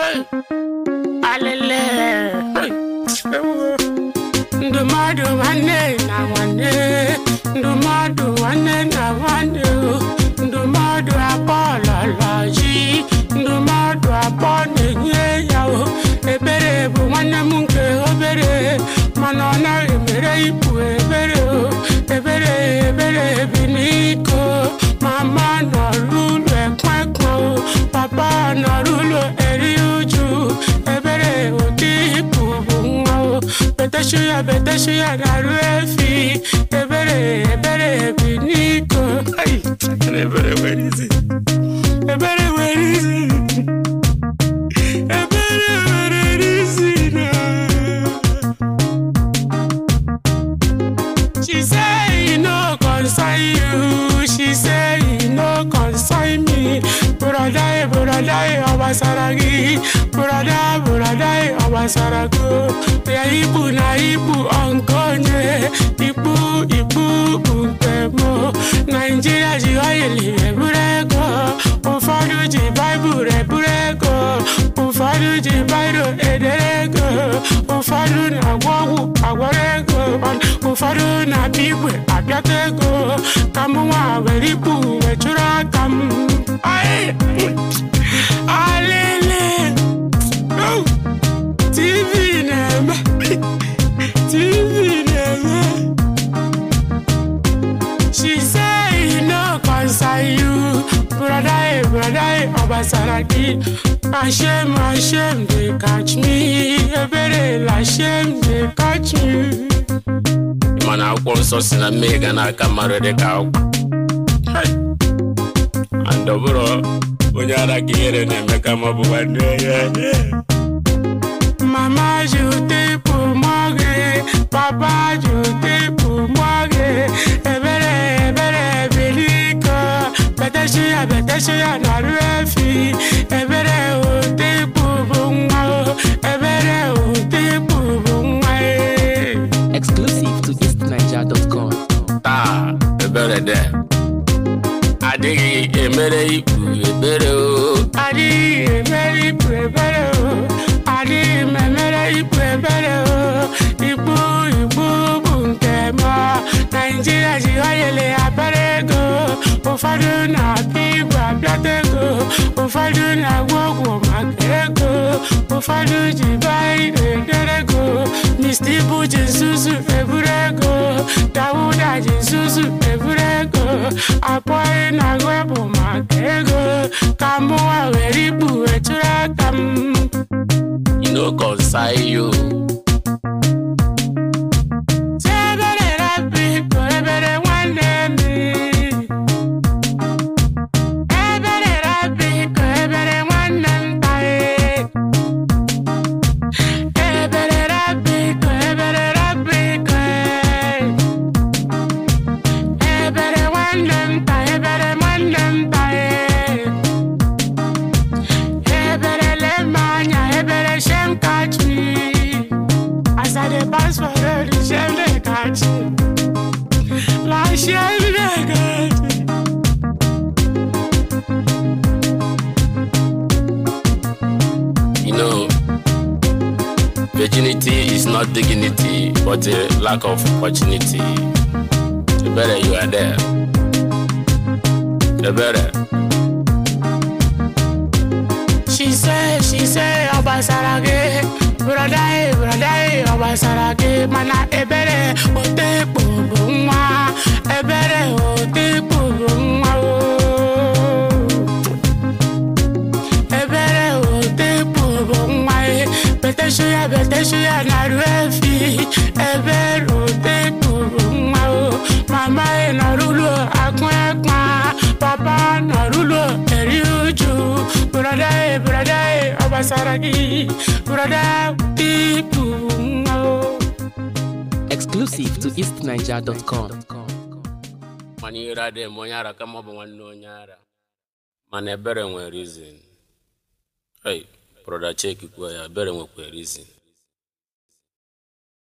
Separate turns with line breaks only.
alele ndụmọdụ nwanne na nwanne ndụmọdụ nwanne na nwanne o. ndụmọdụ abụọ lọlọ ji ndụmọdụ abụọ na-enye ya o ebere bụ nwanne m nke obere mana ọ naghị mere ibu ebere o ebere ebere bi n'iko mama nọrụ ụlọ ekwekwe o papa nọrụ ụlọ eri uju ebere ụdị ibu bụ nwa o beteshu ya beteshu ya na-arụ efi ebere ebere bi n'iko Ai, ebere nwere isi ebere nwere isi ebere nwere isi na She say e no concern you. She say e no concern me. Brother, brother, Obasaragi. Brother, brother, Obasarago. Ya ibu na ibu onkonye. Ibu, ibu, bunkemo. Nigeria ji oil eburego. Ụfọdụ ji Baịbụl eburego. Ụfọdụ ji Baịbụl ederego. Ụfọdụ na-agwọ ọgwụ agwọrọ ego. Ụfọdụ na-abịa igwe abịata ego. Ka mụ nwa were ibu wee chụrụ aka m. Ai! Alele! Oh! TV na-eme. TV na-eme. She say e no concern you. Brother, brother, Obasaraki. Ashem, Ashem, they catch me. Ebere, Ashem, they catch me.
mana akwụkwọ nsọ si na mmehie ga na-aka mmadụ dị ka akwụkwọ Hai! and ọ bụrụ onye ara ka ihere na-eme ka ma ọ bụ nwanne ya
Mama, je t'ai pour moi. Papa, je t'ai pour moi. Ebere, ebere, beliko. Bete shia, bete shia, na ruefi. Ebere, o te pour moi. Ebere, o te pour moi.
Exclusive to eastniger.com.
taa ebere de adịghị emere ikpu ebere o
Adịghị emere ikpu ebere o. Adịghị m emere ikpu ebere o. Ikpu ikpu bụ nke m. Naijiria ji oyele abịara ego. Ụfọdụ na-abịa igwe abịata ego. Ụfọdụ na-agwọ ọgwụ maka ego. Ụfọdụ ji baịro edere ego. Mr. Ibu ji nzuzu eburu ego. Dawuda ji nzuzu eburu ego. Apọghị na-agụ bụ maka ego. Ka mụwa were ikpu wetụrụ aka m.
you no concern you
Ebere rapi ko ebere nwanne m. Ebere rapi ko ebere nwanne m tae. Ebere rapi ko ebere rapi ko e. Ebere nwanne m tae ebere nwanne m tae. Ebere lema anya ebere shem catch me. As I dey pass for road, the shame dey catch me. Like shame dey catch me.
you know virginity is not dignity but a lack of opportunity ebere you are there ebere
She say, she say, Obasarage, brother, eh, brother, eh, Obasarage, mana ebere, ote kpubu nwa, ebere, ote kpubu nwa, oh. Ebere, ote kpubu nwa, eh, beteshu ya, beteshu ya, na ruefi, ebere, ote kpubu nwa, oh. Mama, eh, nọrụlụ akụ ekpa, papa, nọrụlụ eri uju, brother, eh, brother, eh, Obasaragi, brother, pipu, nwa, oh.
Exclusive to eastniger.com.
mana ire adịghị m onye ara kama ọ bụ nwanne onye ara mana ebere nwere reason hey broda cheki kwuo ya ebere nwekwa reason